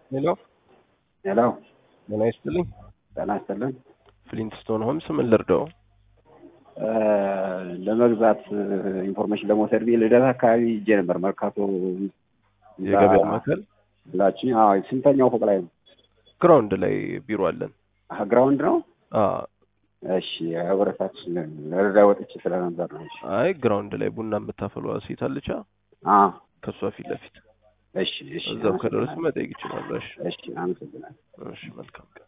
ሄሎ ሄሎ ጤና ይስጥልኝ። ጤና ይስጥልን። ፍሊንትስቶን ሆምስ ምን ልርዳው? እ ለመግዛት ኢንፎርሜሽን ለመውሰድ ብዬ ልደት አካባቢ ሂጄ ነበር። መርካቶ የገበያ ማዕከል ላችን ስንተኛው ፎቅ ላይ ነው? ግራውንድ ላይ ቢሮ አለን። አህ፣ ግራውንድ ነው። አ እሺ ህብረታች ለረዳ ወጥቼ ስለነበር ነው። እሺ አይ ግራውንድ ላይ ቡና የምታፈሏ ሴት አለቻ አ ከእሷ ፊት ለፊት እሺ እሺ እዛው ከደረሱ መጠየቅ ይችላሉ። እሺ እሺ አመሰግናለሁ። እሺ መልካም ቀን